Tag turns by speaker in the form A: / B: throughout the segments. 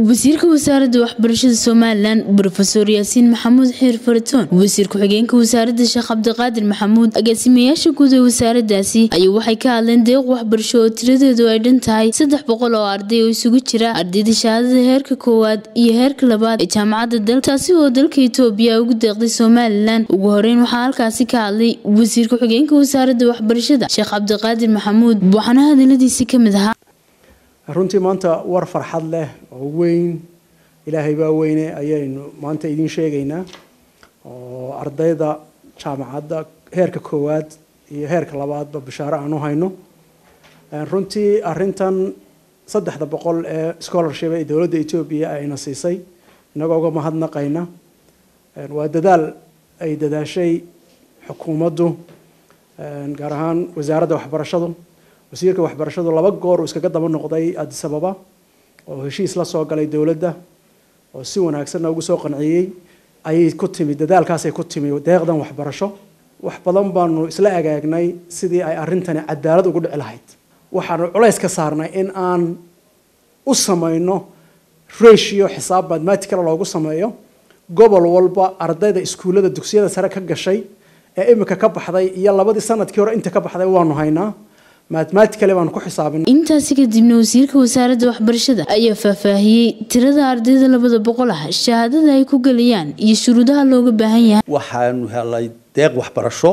A: wasiirka wasaaradda waxbarashada somalilan brofeor yaasiin maxamuud xiir faratoon wasiir ku-xigeenka wasaaradda sheekh cabdiqaadir maxamuud agaasimayaasha guud ee wasaaradaasi ayuu waxay ka hadleen deeq waxbarasho oo tiradeedu ay dhan tahay saddex boqol oo arday oo isugu jira ardayda shahaadada heerka koowaad iyo heerka labaad ee jaamacadda dalka taasi oo dalka itoobiya ugu deeqday somalilan ugu horeyn waxaa halkaasi ka hadlay wasiir ku-xigeenka wasaaradda waxbarashada sheekh cabdiqaadir maxamuud waxaana hadaladiisi ka mid ahaa
B: runtii maanta war farxad leh oo weyn ilaahay baa weyne ayaynu maanta idiin sheegaynaa oo ardayda jaamacadda heerka koowaad iyo heerka labaadba bishaaro aan u hayno runtii arintan saddexda boqol ee scholarship ee dowladda etoobiya ayna siisay inagoo uga mahadnaqayna waa dadaal ay dadaashay xukuumaddu gaar ahaan wasaaradda waxbarashadu wasiirka waxbarashadu laba goor uu iskaga daba noqday addis ababa oo heshiis la soo galay dowladda oo si wanaagsanna ugu soo qanciyey ayay ku timi dadaalkaasay ku timi deeqdan waxbarasho wax badan baanu isla agaagnay sidii ay arrintani cadaalad ugu dhici lahayd waxaanu culays ka saarnay in aan u samayno ratio xisaab mathematical loogu sameeyo gobol walba ardayda iskuullada dugsiyada sare ka gashay ee imika ka baxday iyo labadii sanadkii hore inta ka baxday waanu haynaa mathematically baanu ku xisaabin
A: intaasi kadibna wasiirka wasaaradda waxbarashada ayaa faahfaahiyey tirada ardayda labada boqol ah shahaadada ay ku gelayaan iyo shuruudaha looga baahan yahay
C: waxaanu helay deeq waxbarasho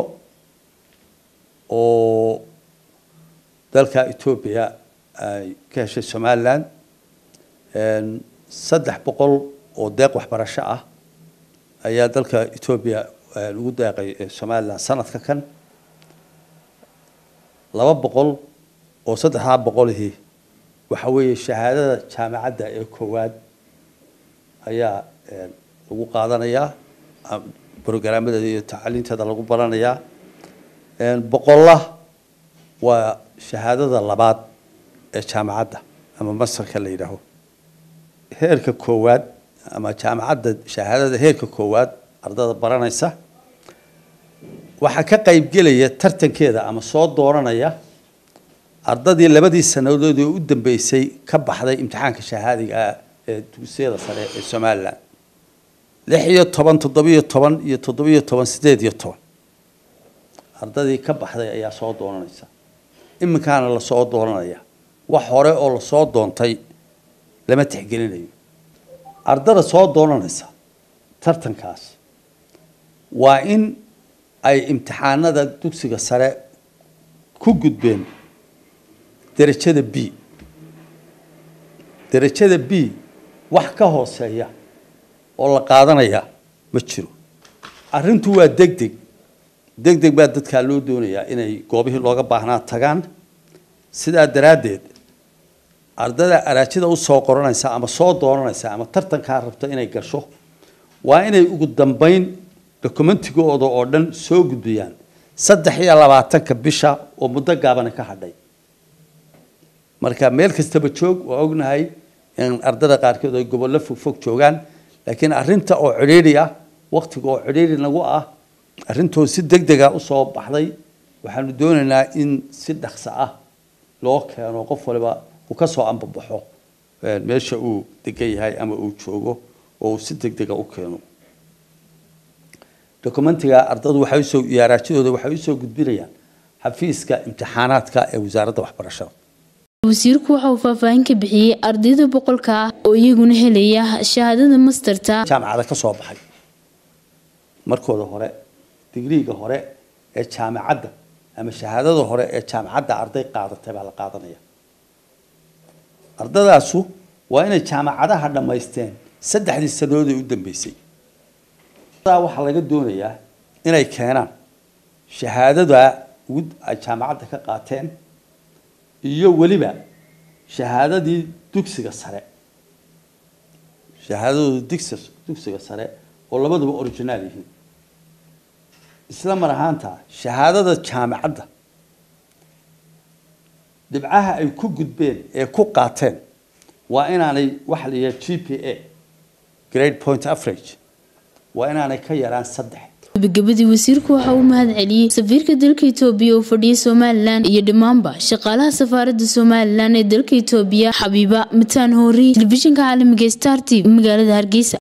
C: oo dalka etoobiya ay ka heshay somalilan saddex boqol oo deeq waxbarasho ah ayaa dalka etoobiya lagu deeqay somalilan sanadka kan laba boqol oo saddexdaa boqolihii waxa weeye shahaadada jaamacadda ee koowaad ayaa lagu qaadanayaa brograamadeeda iyo tacliinteeda lagu baranayaa boqolla waa shahaadada labaad ee jaamacadda ama masarka la yidhaaho heerka koowaad ama jaamacadda shahaadada heerka koowaad ardada baranaysa waxaa ka qaybgelaya tartankeeda ama soo dooranaya ardadii labadii sanadood oo u dambeysay ka baxday imtixaanka shahaadiga ah ee dugsiyada sare ee somalilan lix iyo toban toddobiyo toban iyo toddobiyo toban sideed iyo toban ardadii ka baxday ayaa soo doonanaysa iminkaana lasoo doonanaya wax hore oo lasoo doontay lama tixgelinayo ardada soo doonanaysa tartankaas waa in ay imtixaanada dugsiga sare ku gudbeen derajada b derajada b wax ka hooseeya oo la qaadanaya ma jiro arrintu waa deg deg deg deg baa dadkaa loo doonayaa inay goobihii looga baahnaa tagaan sidaa daraaddeed ardada araajida usoo qoranaysa ama soo doonanaysa ama tartankaa rabta inay gasho waa inay ugu dambeyn dokumentigooda oo dhan soo gudbiyaan saddex iyo labaatanka bisha oo muddo gaabana ka hadhay marka meel kastaba joog waa ognahay in ardada qaarkood ay gobollo fogfog joogaan laakiin arrinta oo cidhiidhi ah waktiga oo cidhiidhi nagu ah arrintoo si deg dega usoo baxday waxaanu doonaynaa in si dhaqso ah loo keeno qof waliba uu ka soo ambabaxo meesha uu degan yahay ama uu joogo oo uu si deg dega u keeno documentiga ardadu waxay usoo iyo araajidooda waxay usoo gudbinayaan xafiiska imtixaanaadka ee wasaaradda waxbarashada
A: wasiirku waxa uu faahfaahin ka bixiyey ardayda boqolka ah oo iyaguna helaya shahaadada masterta
C: jaamacada ka soo baxay markooda hore digriiga hore ee jaamacadda ama shahaadada hore ee jaamacadda arday qaadatay baa la qaadanaya ardadaasu waa inay jaamacadaha dhammaysteen saddexdii sanadood ee u dambeysay waxaa laga doonayaa inay keenaan shahaadada ay jaamacadda ka qaateen iyo weliba shahaadadii dugsiga sare shahaadadooda digsi dugsiga sare oo labaduba originaal yihiin isla mar ahaanta shahaadada jaamacadda dhibcaha ay ku gudbeen ee ku qaateen waa inaanay waxa la yidhaha g p a grade point average waa inaanay ka yaraan saddex
A: gabagabadii wasiirku waxa uu mahad celiyey safiirka dalka itoobiya oo fadhiyay somalilan iyo dhammaanba shaqaalaha safaaradda somalilan ee dalka itoobiya xabiiba mataan hoori telefishinka caalamiga star t v magaalada hargeysa